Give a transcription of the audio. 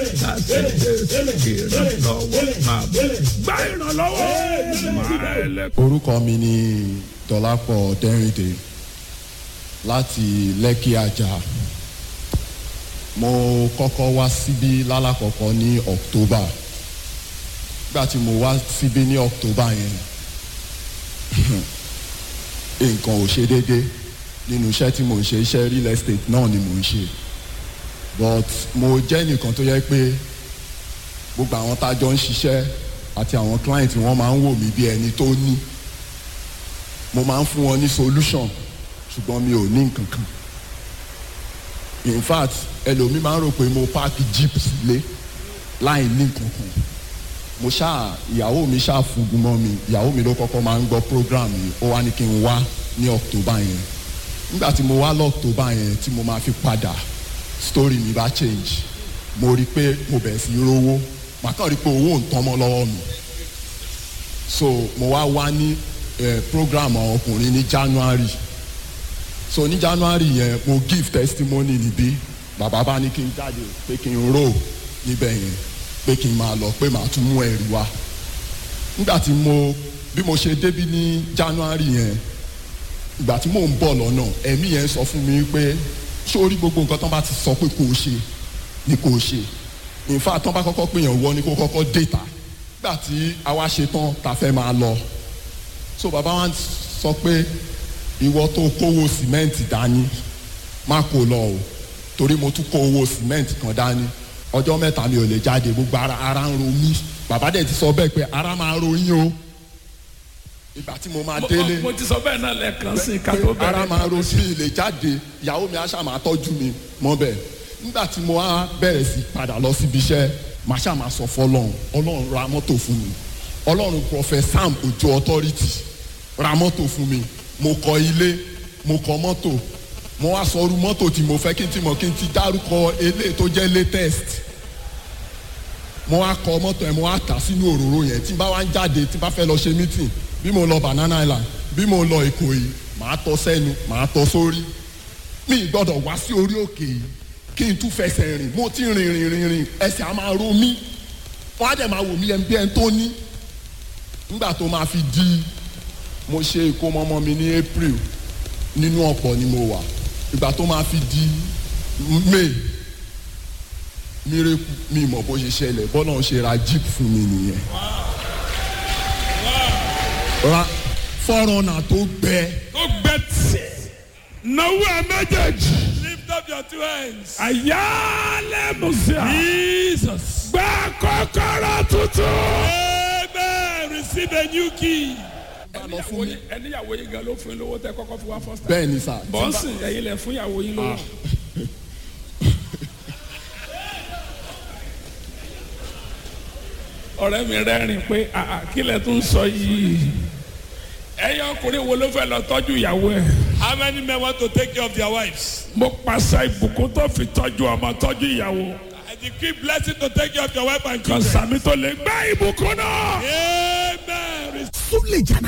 láti jésù ìrànlọ́wọ́ máa bọ̀ gbá ìrànlọ́wọ́ máa ẹlẹ́. orúkọ mi ni dọlápọ̀ dẹ́rìndé láti lẹ́kì àjà mo kọ́kọ́ wá síbí lálàkọ́kọ́ ní october nígbà tí mo wá síbí ní october yẹn nǹkan ò ṣe déédé nínú iṣẹ́ tí mo ń ṣe iṣẹ́ real estate náà ni mo ń ṣe but mo jẹ́ nìkan tó yẹ pé gbogbo àwọn tá a jọ ń ṣiṣẹ́ àti àwọn client wọn máa ń wò mí bí ẹni tó ní mo máa ń fún wọn ní solution ṣùgbọ́n mi ò ní nǹkan kan in fact ẹlòmíì máa ń rò pé mo páàkì jeep sílé láì ní nǹkan kan mo ṣáà ìyàwó mi ṣáà fúngun mọ́ mi ìyàwó mi ló kọ́kọ́ máa ń gbọ́ program yìí ó wá ní kí n wá ní october yẹn nígbà tí mo wá lọ́ọ̀tọ́bà yẹn tí mo máa fi padà story mi bá change mo rí i pé mo bẹ̀rẹ̀ sí í rówó màá kàn rí i pé owó ń tán mọ́ lọ́wọ́ mi so mo wá wá ní eh, program àwọn ọkùnrin ní january so ní january yẹn mo give testimony níbí bàbá bá ní kí n jáde pé kí n rò níbẹ̀ yẹn pé kí n máa lọ pé màá tún mú ẹ̀rí wá nígbà tí mo bí mo ṣe débí ní january yẹn ìgbà tí mò ń bọ̀ lọ́nà ẹ̀mí yẹn sọ fún mi pé sórí gbogbo nǹkan tán bá ti sọ pé kò ṣe ni kò ṣe in fact tán bá kọ́kọ́ pèèyàn wọ ni kó kọ́kọ́ déta nígbà tí àwa ṣe tán ta fẹ́ máa lọ so bàbá wa sọ pé ìwọ tó kówó sìmẹ́ǹtì dání má kó lọ o torí mo tún kó owó sìmẹ́ǹtì kan dání ọjọ́ mẹ́ta mi ò lè jáde gbogbo ara ara ń ro mí bàbá dẹ̀ ti sọ bẹ́ẹ̀ pé ara máa ro yín o ìgbà tí mo máa délé mo ti sọ bẹ́ẹ̀ náà lẹ́ẹ̀kan sí i ká tó pé ara bẹ̀rẹ̀ máa ro sí ilé jáde ìyàwó mi aṣá máa tọ́jú mi mọ́ bẹ́ẹ̀ nígbà tí mo wá bẹ̀rẹ̀ sí padà lọ síbi iṣẹ́ màá ṣáà máa sọ fọlọ́run ọlọ́run ra mọ́tò fún mi ọlọ́run prophet sam ojo authority ra mọ́tò fún mi mo kọ ilé mo kọ mọ́tò mo wá sọ irú mọ́tò tí mo fẹ́ kí n ti mọ̀ kí n ti dárúkọ eléyìí tó jẹ́ latest mo wá kọ mọ́tò yẹn mo wá tà sínú òróró yẹn tí n bá wá ń jáde tí n bá fẹ́ lọ ṣe meeting bí mo lọ banana island bí mo lọ ìkòyí màá tọ sẹ́nu màá tọ sórí mi ì gbọ́dọ̀ wá sí orí òkè yìí kí n tún fẹsẹ̀ rìn mo ti rìn rìn rìn rìn ẹsẹ̀ á máa ro mí wọ́n á dẹ̀ máa wò mí ẹni bí ẹni tó ní nígbà tó máa fi di mo ṣe ìkómọ ọmọ mi ní april nínú ọ̀pọ̀ ni mo wà ìgbà tó máa fi di may mírèkù mi mọ̀ bó ṣe ṣẹlẹ̀ bọ́lá ń ṣe ra jeep fún mi nìyẹn ra fọ́rọ̀nà tó gbẹ ó gbẹ tì náwó ẹ méjèèjì Lift up your two hands. àyálẹ̀ mùsíà Jesus. gbẹ kọ́kọ́rọ́ tuntun. Amen. Receive a new key. ẹníyàwó yín ẹníyàwó yín gan ló fún yín lówó tẹ kọ́kọ́ fún wa first time. bẹ́ẹ̀ ni sà bọ́ǹsì ẹ̀yin lẹ fún ìyàwó yín lówó. ọ̀rẹ́ mi rẹ́rìn pé àà kí lẹ tún sọ yìí ẹ̀yin ọkùnrin wo ló fẹ́ lọ tọ́jú ìyàwó ẹ̀. How many men want to take care of their wives? mo pàṣẹ ìbùkún tó fi tọ́jú ọmọ tọ́jú ìyàwó I decree blessing to take care of your wife and kan children. sàmì tó lè gbá ìbùkún náà. Amen. Súlè jàná